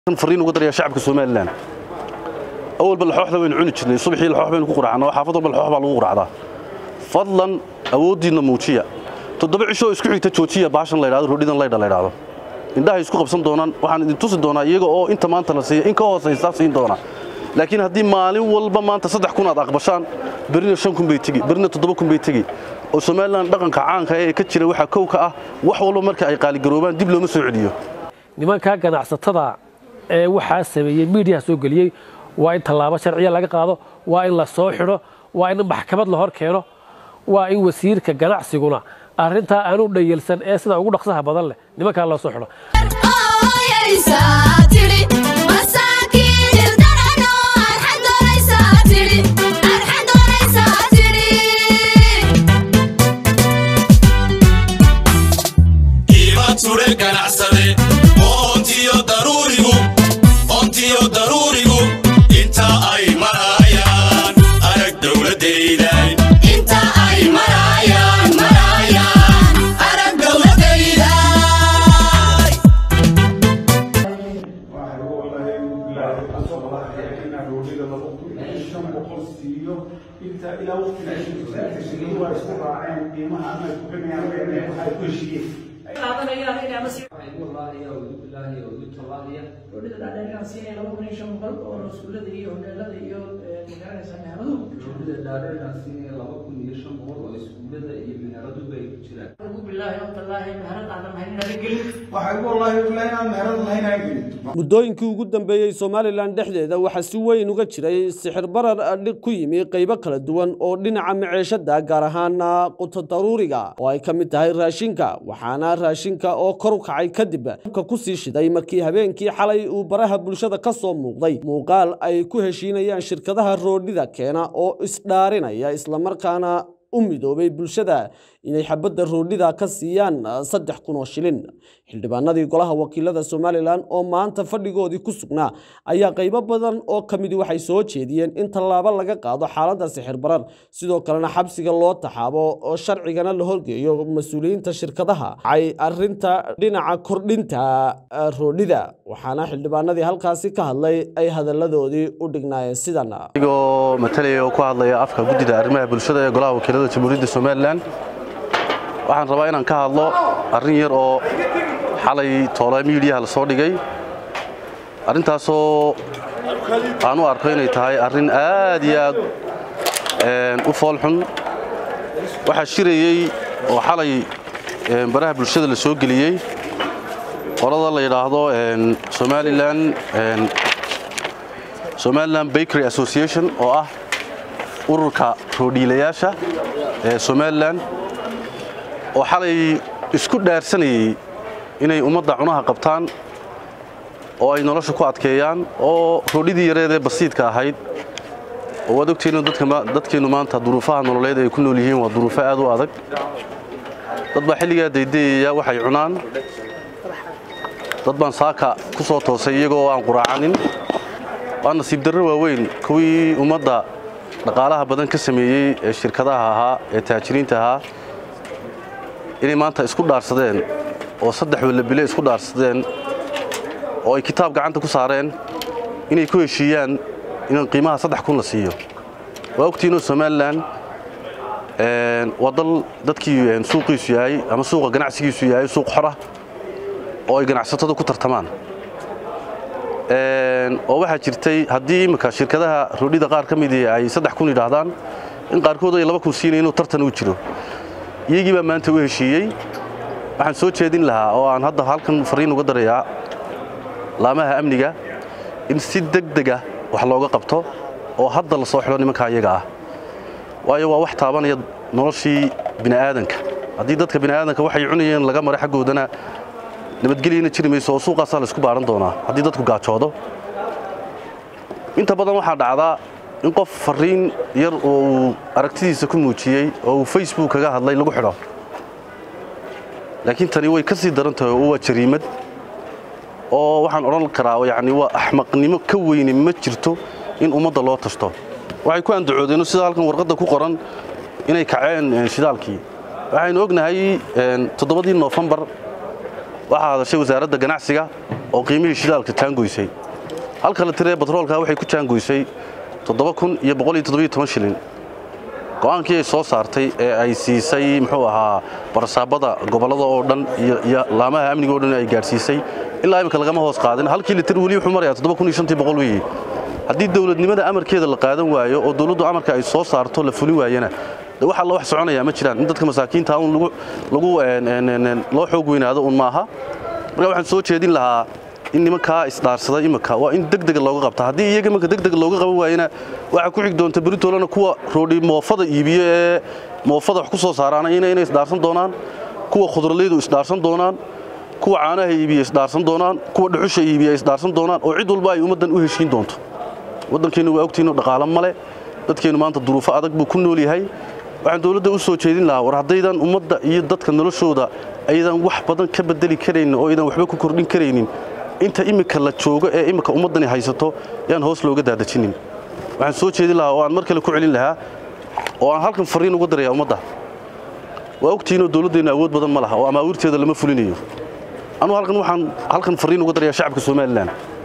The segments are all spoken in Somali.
fariin uga daraya shacabka somalilan awalba laxooxda waynu cuni jirnay subaxii laxoox baynu ku quracnaa oo xaafad walba laxoox baa lagu quracdaa fadlan awooddiinna muujiya toddoba cisho oo isku xigta joojiya baashan la yidhahdo roodhidan laydha la yidhahdo indhahay isku qabsan doonaan waxaan idin tusi doonaa iyaga oo inta maanta la siiya in ka hoosaysa siin doona laakiin haddii maalin walba maanta saddex kun aad aqbashaan berrina shan kun bay tegi berrina toddoba kun bay tegi oo somalilan dhaqanka caanka ee ka jira waxaa kow ka ah wax walba marka ay qaaligaroobaan dib looma soo celiyo nimankaa ganacsatada ee waxaa sameeyey miidiyaha soo geliyey waa in tallaabo sharciya laga qaado waa in la soo xidho waa in maxkamad la hor keeno waa in wasiirka ganacsiguna arrintaa aanu dhayelsan ee sida ugu dhaqsaha badan leh nimankaa loo soo xidho ture ganacsade oontiyo daruurigu oontiyo daruurigu inta ay marayaan arag dowladayday inta ay marayaan marayaan arag dowladayday ilaa waqtiga waa isku raaceen qiimaha ama isku qimayaan waxay ku heshiiyeen roodhida dhaadheerkaan siinaya laba kun iyo shan boqol oo rasuulada iyo hodheelada iyo magaranaysa meheradu ugu bilaahi waqtallaahi meherad aadan hayn naga gelin waxay ugu wallaahi ilaa inaan meherad lahayn aan gelin muddooyinkii ugu dambeeyey somalilan dhexdeeda waxaa si weyn uga jiray sixir barar adhig ku yimi qaybo kala duwan oo dhinaca maciishada gaar ahaan quto daruuriga oo ay ka mid tahay raashinka waxaana raashinka oo kor u kacay kadib ka ku sii shiday markii habeenkii xalay uu baraha bulshada ka soo muuqday muuqaal ay ku heshiinayaan shirkadaha roodhida keena oo isdhaarinaya islamarkaana u midoobay bulshada inay xabadda roodhida ka siiyaan saddex kun oo shilin xildhibaanadii golaha wakiilada somalilan oo maanta fadhigoodii ku sugnaa ayaa qaybo badan oo ka midi waxay soo jeediyeen in tallaabo laga qaado xaaladda sixir barar sidoo kalena xabsiga loo taxaabo oo sharcigana la horgeeyo mas-uuliyiinta shirkadaha ay arinta dhinaca kordhinta roodhida waxaana xildhibaanadii halkaasi ka hadlay ay hadalladoodii u dhignaayeen sidan adigoo matalaya oo ku hadlaya afka guddida arrimaha bulshada ee golaha wakiilada jamhuuriyadda somalilan waxaan rabaa inaan ka hadlo arrin yar oo xalay toole miidiyaha la soo dhigay arrintaasoo aan u arko inay tahay arrin aad iyo aad u foolxun waxaa shirayey oo xalay baraha bulshada la soo geliyey qolada la yidhaahdo somalilan somalilan bakery association oo ah ururka roodhiilayaasha ee somalilan oo xalay isku dhaarsanayey inay ummadda cunaha qabtaan oo ay nolosha ku adkeeyaan oo roodhidii yareedee basiidka ahayd oo waad ogtihiin dadkeennu maanta duruufaha nololeed ay ku nool yihiin waa duruufo aad u adag dad baa xilligaa daydayaya waxay cunaan dad baan saaka ku soo toosay iyagoo aan quraacanin waa nasiib darro waaweyn kuwii ummadda dhaqaalaha badan ka sameeyey ee shirkadaha ahaa ee taajiriinta ahaa inay maanta isku dhaarsadeen oo saddex wallabile isku dhaarsadeen oo ay kitaab gacanta ku saareen inay ku heshiiyaan in qiimaha saddex kun la siiyo waa ogtiinoo somalilan waa dal dadkii suuqiisu yahay ama suuqa ganacsigiisu yahay suuq xora oo ay ganacsatadu ku tartamaan oo waxaa jirtay haddii imminka shirkadaha roodhida qaar ka midii ay saddex kun yidhaahdaan in qaarkood ay laba kun siinaya inuu tartan u jiro iyagii baa maanta u heshiiyey waxaan soo jeedin lahaa oo aan hadda halkan fariin uga darayaa laamaha amniga in si degdega wax looga qabto oo hadda la soo xidho nimankaa iyaga ah waayo waa wax taabanaya noloshii bini'aadanka haddii dadka bini'aadanka waxay cunayeen laga maray xaggoodana nabadgelyana jiri mayso oo suuqaasaa la isku baaran doonaa haddii dadku gaajoodo inta badan waxaa dhacdaa in qof fariin yar oo uu aragtidiisa ku muujiyey oo uu facebook kaga hadlay lagu xidho laakiin tani way ka sii daran tahay oo waa jariimad oo waxaan odhan karaa yani waa axmaqnimo ka weyne ma jirto in ummadda loo tashto waxay ku andacoodeen sida halkan warqadda ku qoran inay kaceen shidaalkii waxaynu ognahay toddobadii noofembar waxaa hadashay wasaaradda ganacsiga oo qiimihii shidaalka jaangoysay halka la tiree batroolka waxay ku jaangoysay shilin go'aankii ay soo saartay ee ay siisay muxuu ahaa barasaabada gobollada oo dhan iyo laamaha amniga oo dhan ay gaadhsiisay ilaa imika lagama hoos qaadin halkii litir weli wuxuu marayaa weeye haddii dowladnimada amarkeeda la qaadan waayo oo dowladdu amarka ay soo saarto la fulin waayana de wax alla wax soconaya ma jiraan in dadka masaakiinta un lagu loo xoog weynaado un maaha marka waxaan soo jeedin lahaa in nimankaa isdhaarsaday imika waa in degdega looga qabta haddii iyaga imanka degdega looga qaban waayana waxaa ku xig doonta beritoolana kuwa roodhi moofada iibiyo ee moofada wax ku soo saaraana inay isdhaarsan doonaan kuwa khudraleydu isdhaarsan doonaan kuwa caanaha iibiya isdhaarsan doonaan kuwa dhuxusha iibiya isdhaarsan doonaan oo cid walba ay ummaddan u heshiin doonto waddankeennu waa ogtiinnu dhaqaalo male dadkeennu maanta duruufo adag buu ku nool yahay waxaan dowladda u soo jeedin lahaa war haddaydan ummadda iyo dadka noloshooda aydan wax badan ka bedeli karaynin oo aydan waxba ku kordhin karaynin inta imika la joogo ee imika ummaddani haysato yaan hoos looga daadajinin waxaan soo jeedin lahaa oo aan mar kale ku celin lahaa oo aan halkan fariin uga darayaa ummadda waa ogtiinoo dowladdeennu awood badan ma laha oo amaawiirteeda lama fulinayo anugu halkan waxaan halkan fariin uga darayaa shacabka somalilan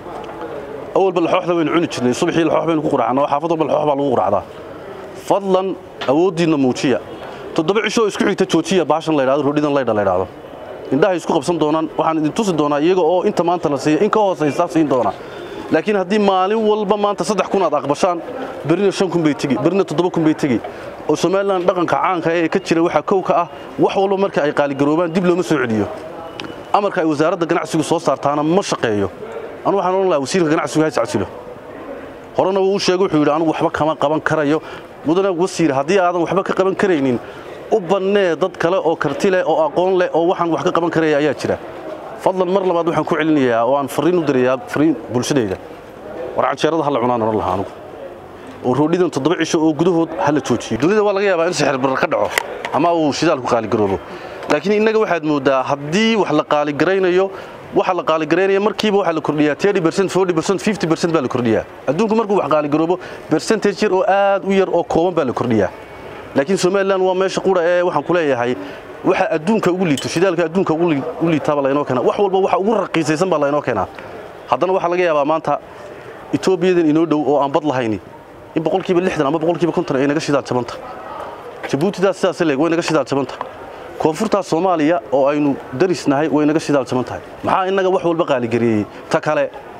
awalba laxooxda waynu cuni jirnay subaxii laxoox baynu ku quracnaa oo xaafad walba laxoox baa lagu quracdaa fadlan awooddiinna muujiya toddoba cishoo isku xigta joojiya baashan la yidhahdo roodhidan laydha la yidhahdo indhahay isku qabsan doonaan waxaan idin tusi doonaa iyaga oo inta maanta la siiya in ka hoosaysa siin doona laakiin haddii maalin walba maanta saddex kun aad aqbashaan berrina shan kun bay tegi berrina toddoba kun bay tegi oo somalilan dhaqanka caanka ee ka jira waxaa kow ka ah wax walba marka ay qaaligaroobaan dib looma soo celiyo amarka ay wasaaradda ganacsigu soo saartaana ma shaqeeyo anu waxaan odhan lahaa wasiirka ganacsigu ha iscasilo horena wuu u sheegay wuxuu yidhi anugu waxba kama qaban karayo mudane wasiir haddii aadan waxba ka qaban karaynin u bannee dad kale oo karti leh oo aqoon leh oo waxaan wax ka qaban karaya ayaa jira fadlan mar labaad waxaan ku celinayaa oo aan fariin u dirayaa fariin bulshadayda war canjeerada ha la cunaan odhan lahaa anugu oo roodhidan toddoba cisho oo gudahood ha la joojiyo dunida waa laga yaabaa in sixir barar ka dhaco ama uu shidaalku qaaligaroobo laakiin innaga waxaad mooddaa haddii wax la qaaligaraynayo waxa la qaaligareynaya markiiba waxaa la kordhiyaa 30% 40% 50% baa la kordhiyaa adduunku markuu wax qaaligaroobo percentage yar oo aad u yar oo kooban baa la kordhiyaa laakiin somaliland waa meesha qura ee waxaan ku leeyahay waxa adduunka ugu liito shidaalka adduunka ugu liitaaba laynoo keenaa wax walba waxa ugu raqiisaysan baa laynoo keenaa haddana waxaa laga yaabaa maanta etoobiyadan inoo dhow oo aan bad lahayni in boqolkiiba lixdan ama boqolkiiba konton ay naga shidaal jabanta jabuutidaas sidaas leeg way naga shidaal jabanta koonfurtaas soomaaliya oo aynu darisnahay way naga shidaal jaban tahay maxaa innaga wax walba qaaligareeyey ta kale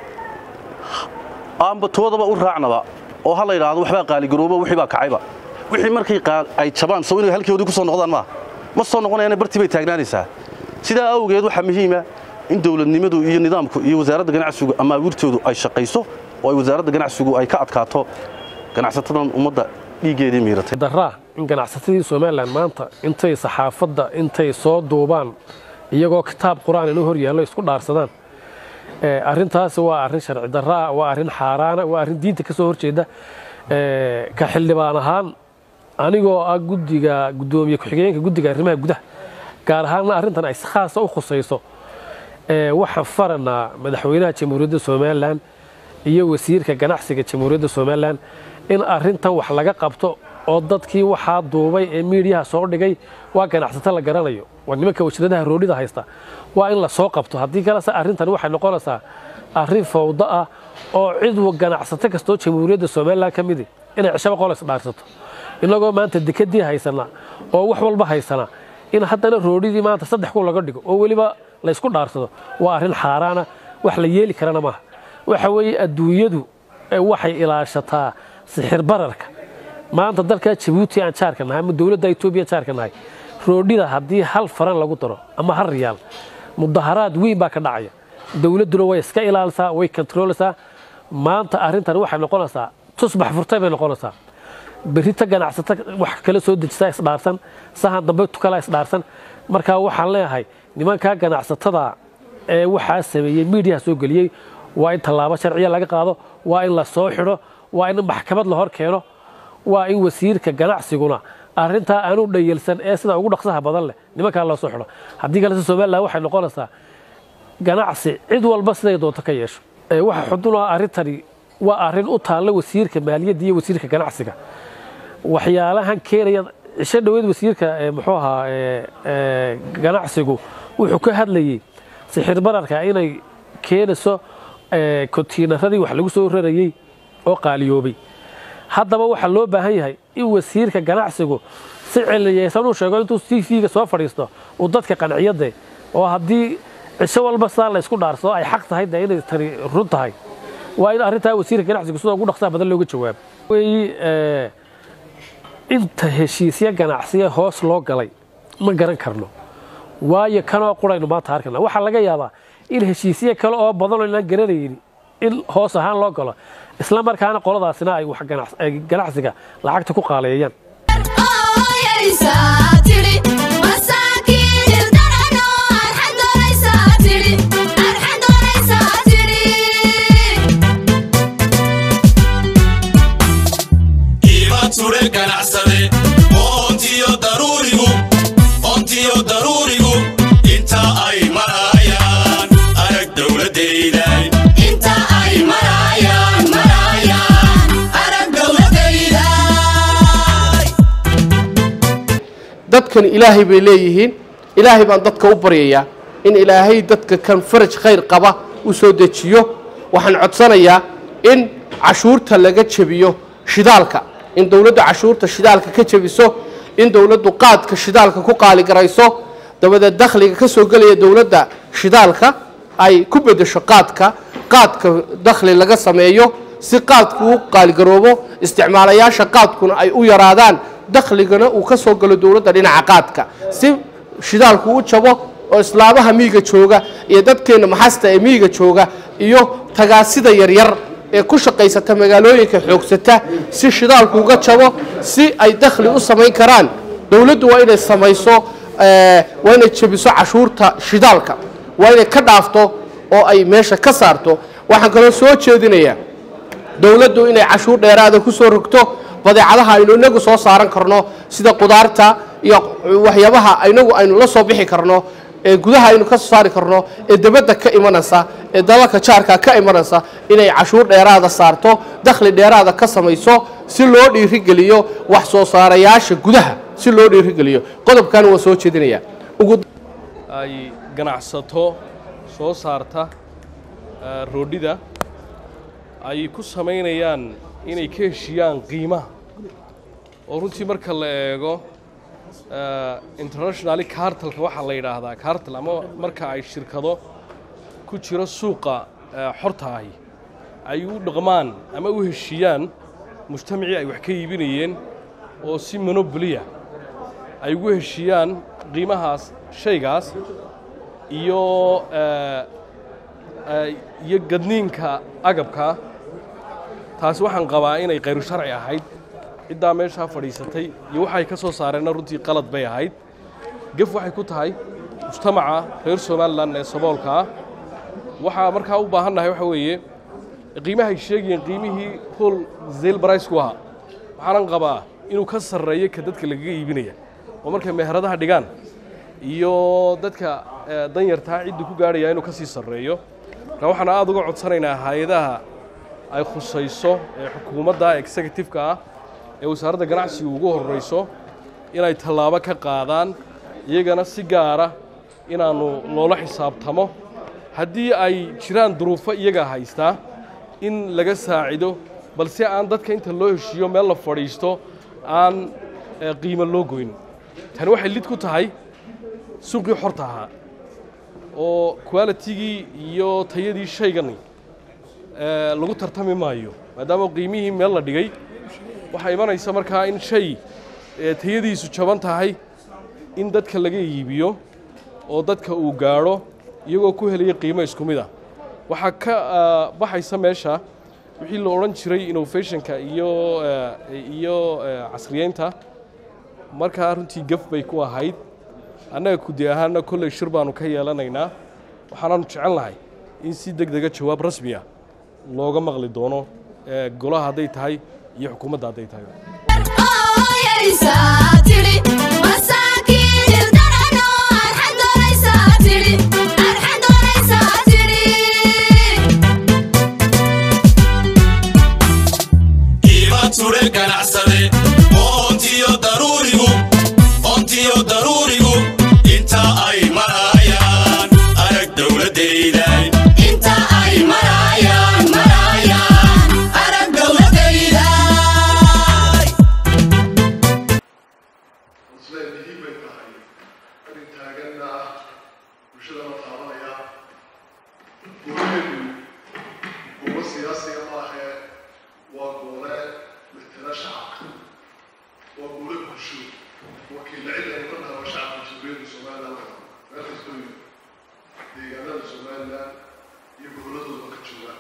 aanba toodaba u raacnaba oo ha la yidhaahdo waxbaa qaaligaroobo wixii baa kacayba wixii markay ay jabaan soo inay halkoodii ku soo noqdaan maaha ma soo noqonayana bartii bay taagnaanaysaa sidaa awgeed waxaa muhiima in dowladnimadu iyo nidaamku iyo wasaaradda ganacsigu ama abuurtoodu ay shaqayso oo ay wasaaradda ganacsigu ay ka adkaato ganacsatadan ummadda dhiiggeedii miiratay daraa in ganacsatadii somalilan maanta intay saxaafadda intay soo duubaan iyagoo kitaab qur-aan inuu hor yaallo isku dhaarsadaan arrintaasi waa arrin sharci daraa waa arrin xaaraana waa arrin diinta ka soo horjeeda ka xildhibaan ahaan anigoo ah guddiga guddoomiye ku-xigeenka guddiga arrimaha gudaha gaar ahaanna arrintan ay si khaasa u khusayso waxaan faranaa madaxweynaha jamhuuriyadda somalilan iyo wasiirka ganacsiga jamhuuriyadda somalilan in arrintan wax laga qabto oo dadkii waxaa duubay ee miidiyaha soo dhigay waa ganacsato la garanayo waa nimanka wajradaha roodhida haysta waa in la soo qabto haddii kalese arrintan waxay noqonaysaa arrin fawdo ah oo cid ganacsato kastoo jamhuuriyadda somalilan ka midi inay cishaba qola isdhaarsato inagoo maanta dekadii haysana oo wax walba haysana in haddana roodhidii maanta saddex kun laga dhigo oo weliba la ysku dhaarsado waa arrin xaaraana wax la yeeli karana maaha waxa weeye adduunyadu waxay ilaashataa sixir bararka maanta dalka jabuuti aan jaarka nahay ama dowladda etoobiya jaarka nahay roodhida haddii hal faran lagu daro ama hal riyaal mudaharaad weyn baa ka dhacaya dowladduna way iska ilaalisaa way kontroolaysaa maanta arrintan waxay noqonaysaa tusbax furtay bay noqonaysaa berrita ganacsata wax kala soo dejisaa isdhaarsan sahan dambe tukala isdhaarsan markaa waxaan leeyahay nimankaa ganacsatada ee waxaa sameeyey miidiyaha soo geliyey waa in tallaabo sharciya laga qaado waa in la soo xidho waa in maxkamad la hor keeno waa in wasiirka ganacsiguna arrintaa aanu dhayelsan ee sida ugu dhaqsaha badan leh nimankaa loo soo xidho haddii kalese somalilan waxay noqonaysaa ganacsi cid walba siday doonto ka yeesho waxa xudunaa arrintani waa arrin u taalla wasiirka maaliyadda iyo wasiirka ganacsiga waxyaalahan keenaya cisho dhoweed wasiirka muxuu ahaa ganacsigu wuxuu ka hadlayey sixir bararka inay keenayso kontiinaradii wax lagu soo rarayey oo qaaliyoobay haddaba waxaa loo baahan yahay in wasiirka ganacsigu si ciliyeysan uu sheego intuu t v-ga soo fadhiisto uu dadka qanciyade oo haddii cisho walba sidaa la ysku dhaarsado ay xaq tahay dee inay tani run tahay waa in arrintaa wasiirka ganacsigu sida ugu dhaqsaa badan looga jawaabo wey inta heshiisya ganacsiya hoos loo galay ma garan karno waayo kanoo quraynu maanta arkana waxaa laga yaabaa in heshiisye kale oo badan oo inaan garanaynin in hoos ahaan loo galo isla markaana qoladaasina ay wax ganacsiga lacagta ku qaaleeyaan iiba ture ganacsade oontiyo daruurigu oontiyo daruurigu inta ay marayaan arag dowladayday inta ay marayaan marayaan arag dowladayday dadkan ilaahay bay leeyihiin ilaahay baan dadka u baryayaa in ilaahay dadka kan faraj khayr qaba u soo dejiyo waxaan codsanayaa in cashuurta laga jebiyo shidaalka in dowladdu cashuurta shidaalka ka jebiso in dowladdu qaadka shidaalka ku qaaligarayso dabadeed dakhliga ka soo gelaya dowladda shidaalka ay ku beddesho qaadka qaadka dakhli laga sameeyo si qaadku u qaaligaroobo isticmaalayaasha qaadkuna ay u yaraadaan dakhligana uu ka soo galo dowladda dhinaca qaadka si shidaalku u jabo oo islaamaha miyiga jooga iyo dadkeenna maxasta ee miyiga jooga iyo tagaasida yaryar ee ku shaqaysata magaalooyinka xoogsata si shidaalku uga jabo si ay dakhli u samayn karaan dowladdu waa inay samayso waa inay jebiso cashuurta shidaalka waa inay ka dhaafto oo ay meesha ka saarto waxaan kaloo soo jeedinayaa dowladdu inay cashuur dheeraada ku soo rogto badeecadaha aynu inagu soo saaran karno sida qudaarta iyo waxyaabaha inagu aynu la soo bixi karno ee gudaha aynu ka soo saari karno ee debadda ka imanaysa ee dalalka jaarka ka imanaysa inay cashuur dheeraada saarto dakhli dheeraada ka samayso si loo dhiirigeliyo wax soo saarayaasha gudaha si loo dhiirigeliyo qodobkan waa soo jeedinaya ugu ay ganacsato soo saarta roodhida ay ku samaynayaan inay ka heshiyaan qiimaha oo runtii marka la eego internationally cartalka waxaa la yidhaahdaa cartal ama marka ay shirkado ku jiro suuqa xorta ahi ay u dhaqmaan ama u heshiiyaan mujtamacii ay wax ka iibinayeen oo si monobliya ay ugu heshiiyaan qiimahaas shaygaas iyo iyo gadniinka agabka taasi waxaan qabaa inay khayru sharci ahayd ciddaa meeshaa fadhiisatay iyo waxay ka soo saareenna runtii qalad bay ahayd gef waxay ku tahay mujtamaca reer somalilan ee saboolka ah waxaa markaa u baahannahay waxa weeye qiimahay sheegayeen qiimihii hol zeyl baraysku ahaa waxaanan qabaa inuu ka sarreeyo ka dadka lagaga iibinaya oo markay meheradaha dhigaan iyo dadka danyartaa ciddu ku gaadhaya inuu ka sii sarreeyo marka waxaan aad uga codsanaynaa hay-adaha ay khusayso ee xukuumadda executive-ka ah ee wasaaradda ganacsiga ugu horrayso inay tallaabo ka qaadaan iyagana si gaara inaannu loola xisaabtamo haddii ay jiraan duruufo iyaga haystaa in laga saacido balse aan dadka inta loo heshiiyo meel la fadhiisto aan qiimo loo goyn tani waxay lid ku tahay suuqii xorta ahaa oo qualitigii iyo tayadii shaygani lagu tartami maayo maadaama qiimihii meel la dhigay waxaa imanaysa markaa in shay tayadiisu jaban tahay in dadka laga iibiyo oo dadka uu gaadho iyagoo ku helaya qiimo isku mid ah waxaa ka baxaysa meesha wixii la odhan jiray innovationka iyo iyo casriyeynta markaa runtii gaf bay ku ahayd annaga kudi ahaanna kolley shir baanu ka yeelanaynaa waxaanaanu jecel lahay in si deg dega jawaab rasmiya looga maqli doono golaha hadday tahay iyo xukuumadda hadday tahay iiba ture ganacsade oontiyo daruurigu oontiyo daruurigu inta ay marayaan arag dowladayday inta siyaasiga maahee waa goole matala shacabka waa goole bulsho wakiilla cid aynu ka nahay waa shacabka jamhuuriyadda somaliland meel kastoo yimid deegaanada somaliland iyo goboladooda ka joogaan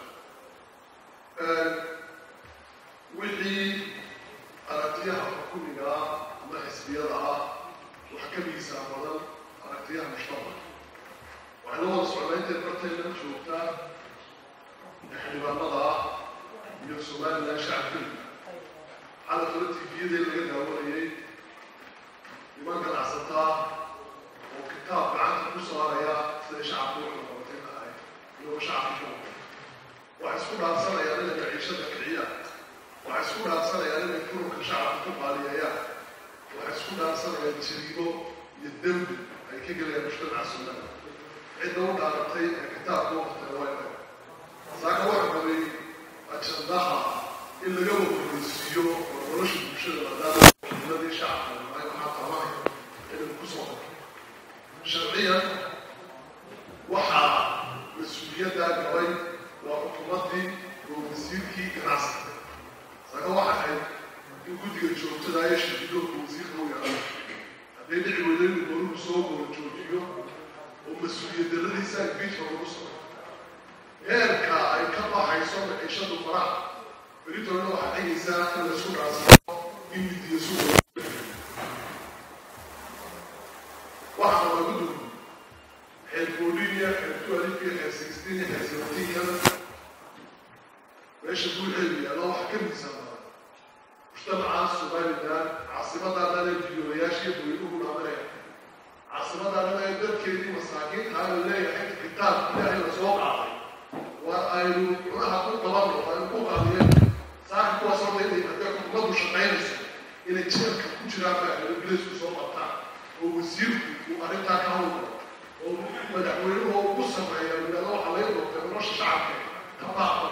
wixii aragtiyaha xukumiga ah ama xisbiyada ah wax ka miisaan badan aragtiyaha mujtamaca waxayna wada socdaynteed bartayna joogtaa xildhibaanada ah iyo somaliland shacabkeeda xala kale tviyadee laga daawanayay niman ganacsataa oo kitaab gacanta ku saaraya siday shacabku u xilqabatay lahay iyagoo shacabka ku waxay isku dhaafsanayaan inay maciishada kiciyaan waxay isku dhaafsanayaan inay furunka shacabka ku qaaliyeeyaan waxay isku dhaafsanayaan jariimo iyo dembi ay ka gelayaan mujtamaca somaliland cidda u dhaaratay ee kitaabka u qabtay waa inay saaka waxa qabay ajandaha in laga wakoreysiiyo oo nolosha bulshada maadaama wakiiladii shacabka ay waxaa qabanaya inay ku soo qabto sharciyan waxaa mas-uuliyaddaa gabay waa xukuumaddii oo wasiirkii ganacsiga saaka waxa ahayd in guddiga joogtada iyo shirkidoodka wasiirka u yaqaan hadday dhici weydo inuu goruhu soo goor joojiyo oo mas-uuliyaddaradiisa impeachment lagu soo heerka ay ka baxayso maciishadu faraha beritoona waxaa dhigaysaa in laisku dhacsano in midiya suuqa waxaa lagu dugu xeer foolinia xeer tualifiya xeer sixteen xeer seventeen meesha buuxeedu yaalla waxa ka miisaan badan mujtamaca somaliland caasimadaa dhan ee biyoolayaashiiyo buyuuhu dhaamanaya caasimadaa dhan ee dadkeedii masaakiinta la leeyahay kitaab ilaahay la soo qaaday waa aynu cunaha ku qabanno aynu ku qaadiyeen saaka kuwaas horta inay haddee xukuumaddu shaqaynayso inay jeelka ku jiraan baa ingiliisku soo qabtaan oo wasiirku uu arrintaa ka hawlgalo oo madaxweynuhu ugu sameeya yidhahdo waxaa laga doortay nolosha shacabka ka baaqda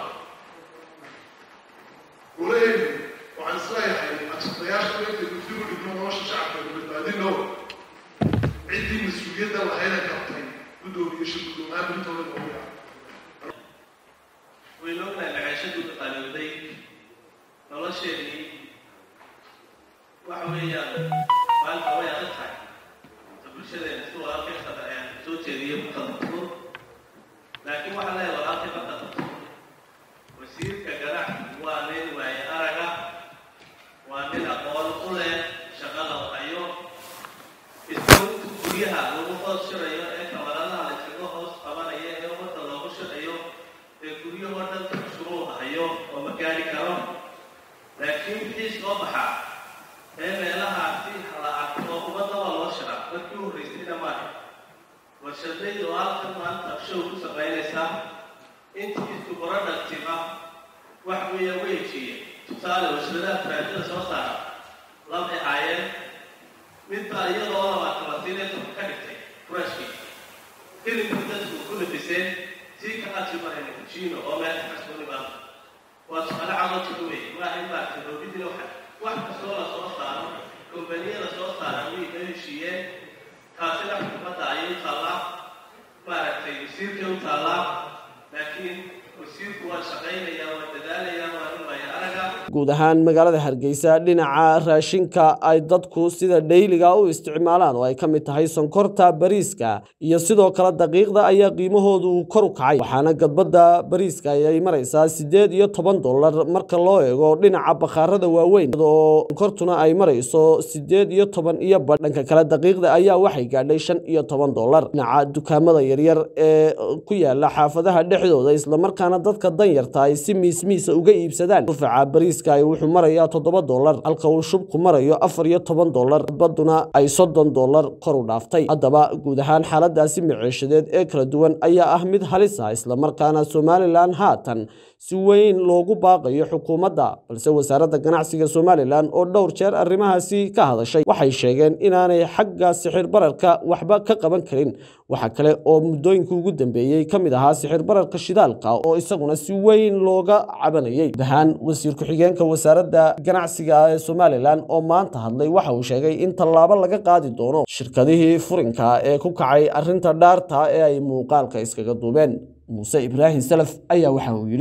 golaheenu waxaan isleeyahay ajandayaasha intay guddigu dhigno nolosha shacabka badbaadino ciddii mas-uuliyadda lahayna qabtay guddoomiye shi guddoomaha militooda noogu yahay waynu ognahay macaashadu qalowday nolosheedii waxa weeyaan maalinta way adag tahay ta bulshadeena si walaalkay qada ayaan soo jeediyo ku qadabto laakiin waxaa leeyahay walaalkay ma qadabto wasiirka ganacsi waa nin waaye araga waa nin aqoon u leh shaqada hayo isagu guryaha lagu hoos shirayo ee kamaradaha la iskaga hoos qabanaya ee ummadda loogu shirayo ee guryahoo dhan shuruur hayo oo ma gaari karo laakiin wixii soo baxa ee meelahaasi la arko oo ummadda waa loo shiraa markii u horreysayna maaha warshadaydu oo halkan maanta show ku shaqaynaysaa intii isku productive wax weeya weejiye tusaale warshadaha faraajada soo saara labay haayeen midbaa iyadoo labaatan la siinay toban ka dhigtay furashkii hilibka dadku ku nafiseen sii kaqaasi marayna kujiino oo meel kasuni baa waa su'aalo cadoodka dhumay waa in maaragtay roobidina waxa wax kastoo la soo saaro kombaniyada soo saara way ka heshiiyeen taasina xukuumadda ayay u taallaa maaragtay wasiirkay u taallaa laakiin wasiirku waa shaqaynaya waa dadaalaya waa in waayo araga guud ahaan magaalada hargeysa dhinaca raashinka ay dadku sida dhayliga u isticmaalaan oo ay ka mid tahay sonkorta bariiska iyo sidoo kale daqiiqda ayaa qiimahoodu kor u kacay waxaana gadbadda bariiska ay maraysaa siddeed iyo toban dollar marka loo eego dhinaca bakhaarada waaweyn oo sonkortuna ay marayso siddeed iyo toban iyo badh dhanka kale daqiiqda ayaa waxay gaadhay shan iyo toban dollar dhinaca dukaamada yaryar ee ku yaala xaafadaha dhexdooda islamarkaana dadka danyarta ay si miismiisa uga iibsadaan dufaca bariiska ay wuxuu marayaa toddoba dollar halka uu shubku marayo afar iyo toban dollar baduna ay soddon dollar kor u dhaaftay haddaba guud ahaan xaaladaasi maciishadeed ee kala duwan ayaa ah mid halis ah islamarkaana somalilan haatan si weyn loogu baaqayo xukuumadda balse wasaaradda ganacsiga somalilan oo dhowr jeer arrimahaasi ka hadashay waxay sheegeen inaanay xagga sixir bararka waxba ka qaban karin waxa kale oo muddooyinka ugu dambeeyey ka mid ahaa sixir bararka shidaalka oo isaguna si weyn looga cabanayay guud ahaan wasiir ku-xigeenka wasaaradda ganacsiga ee somalilan oo maanta hadlay waxa uu sheegay in tallaabo laga qaadi doono shirkadihii furinka ee ku kacay arrinta dhaarta ee ay muuqaalka iskaga duubeen muuse ibraahim salaf ayaa waxa uu yidhi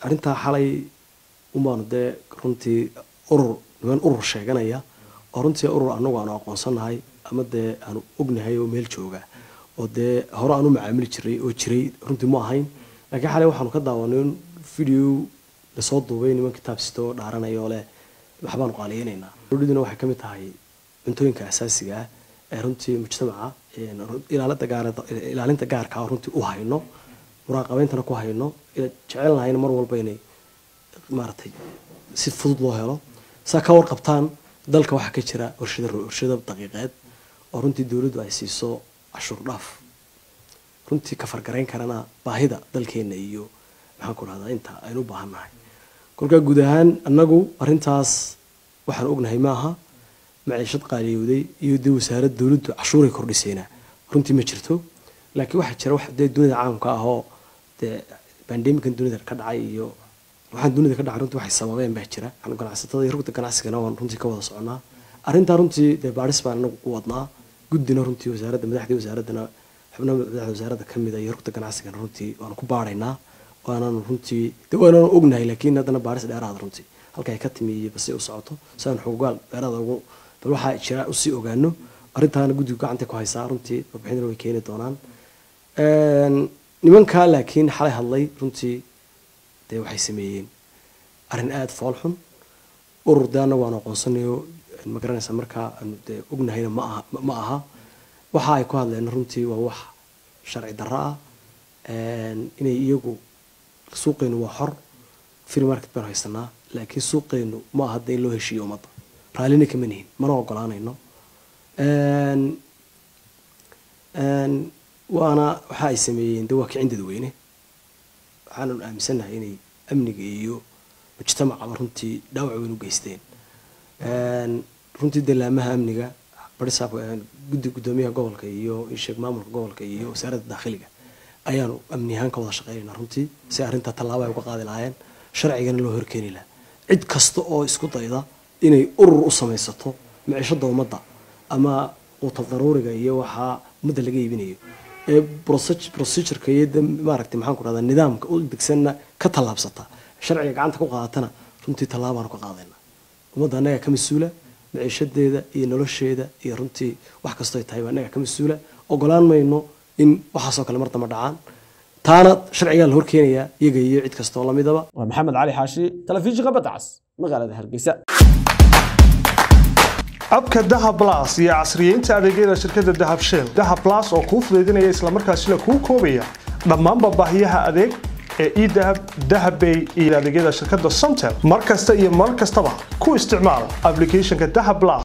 arrintaa xalay unbaanu dee runtii urur niman urur sheeganaya oo runtii urur anagu aanu aqoonsanahay ama dee aanu ognahay oo meel jooga oo dee hore aan u macaamili jiray oo jiray runtii ma ahayn laakiin xalay waxaanu ka daawanay in video lasoo duubay niman kitaab sito oo dhaaranaya oo leh waxbaanu qaaliyeynaynaa dowladuna waxay ka mid tahay cuntooyinka asaasiga ah ee runtii mujtamaca ilaalinta gaar ilaalinta gaarka ah oo runtii u hayno muraaqabeyntana ku hayno jecelnahayna mar walba inay maaragtay si fudud loo helo saa ka warqabtaan dalka waxaa ka jira warshada warshada daqiiqeed oo runtii dowladdu ay siiso cashuur dhaaf runtii ka fargarayn karana baahida dalkeena iyo maxaan ku dhahdaa inta aynu u baahan nahay kolkaa guud ahaan annagu arrintaas waxaan ognahay maaha maciishad qaaliyowday iyo dee wasaarad dowladdu cashuuray kordhisayna runtii ma jirto laakiin waxaa jira wax dee dunida caamka ah oo dee bandemikan dunida ka dhacay iyo waxaan dunida ka dhacay runtii waxay sababeen baa jira ganacsatada iyo rugta ganacsigana waan runtii ka wada soconaa arrintaa runtii dee baadhis baan anagu ku wadnaa guddina runtii wasaaradda madaxdii wasaaraddana xubnaha madaxda wasaaradda ka mid a iyo rugta ganacsigana runtii waanu ku baadhaynaa waanaan runtii de waanaan ognahay laakiin haddana baadhis dheeraada runtii halka ay ka timi iyo basi u socoto si aan xogogaal dheeraada ugu bal waxaa jira usii ogaano arrintaana guddigu gacanta ku haysaa runtii warbixinana way keeni doonaan nimankaa laakiin xalay hadlay runtii dee waxay sameeyeen arrin aada fool xun urur dee annagu aan aqoonsanayo ma garanaysa markaa aanu dee ognahayna ma aha ma aha waxa ay ku hadleen runtii waa wax sharci darro ah inay iyagu suuqeenu waa xor free market baan haysanaa laakiin suuqeenu ma aha dee in loo heshiiyo ummadda raallina kama nihin mana ogolaanayno waana waxa ay sameeyeen dee waa kicin dadweyne waxaanan aaminsannahay inay amniga iyo mujtamacaba runtii dhaawac weyn u geysteen runtii dalaamaha amniga barisaab guddi guddoomiyaha gobolka iyo isheeg maamulka gobolka iyo wasaaradda daakhiliga ayaanu amni ahaan ka wada shaqeynayna runtii si arrintaa tallaabo ay uga qaadi lahaayeen sharcigana loo horkeeni lahaa cid kasta oo isku dayda inay urur u samaysato miciishada ummadda ama quutal daruuriga iyo waxaa ummadda laga iibinayo ee procedureka iyo de maaragtay maxaan ku dhahdaa nidaamka u degsanna ka tallaabsata sharciga gacanta ku qaadatana runtii tallaabaanu ka qaadayna ummadda annagaa ka mas-uula maciishadeeda iyo nolosheeda iyo runtii wax kastoo ay tahay baa annagaa ka mas-uula ogolaan mayno in waxaasoo kale mar damba dhacaan taana sharcigaa la horkeenayaa iyaga iyo cid kastoo lamidaba waa maxamed cali xaashi telefishinka badda cas magaalada hargeysa abka dahab blas iyo casriyeynta adeegyada shirkadda dahab shell dahab blas oo kuu fudaydinaya islamarkaasina kuu koobaya dhammaanba baahiyaha adeeg ee edahab dahabbay iyo adeegyada shirkadda somtel mar kasta iyo mar kastaba ku isticmaal applicationka dahab blas